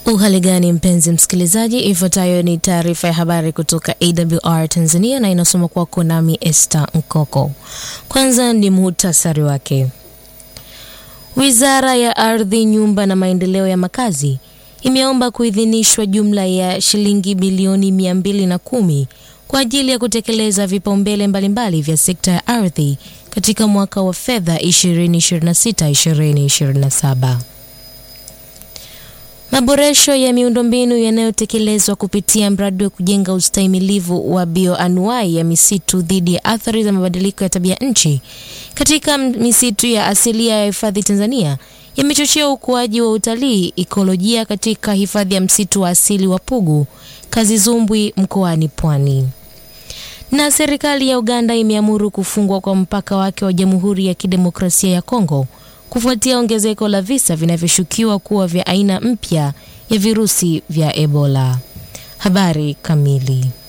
Uhali gani mpenzi msikilizaji, ifuatayo ni taarifa ya habari kutoka AWR Tanzania na inasoma kwako nami Esther Nkoko. Kwanza ni muhtasari wake. Wizara ya Ardhi, Nyumba na Maendeleo ya Makazi imeomba kuidhinishwa jumla ya shilingi bilioni 210 kwa ajili ya kutekeleza vipaumbele mbalimbali vya sekta ya ardhi katika mwaka wa fedha 2026-2027. Maboresho ya miundombinu yanayotekelezwa kupitia mradi wa kujenga ustahimilivu wa bioanuai ya misitu dhidi ya athari za mabadiliko ya tabia nchi katika misitu ya asilia ya hifadhi Tanzania yamechochea ukuaji wa utalii ikolojia katika hifadhi ya msitu wa asili wa Pugu Kazizumbwi mkoani Pwani. Na serikali ya Uganda imeamuru kufungwa kwa mpaka wake wa Jamhuri ya Kidemokrasia ya Kongo kufuatia ongezeko la visa vinavyoshukiwa kuwa vya aina mpya ya virusi vya Ebola. Habari kamili.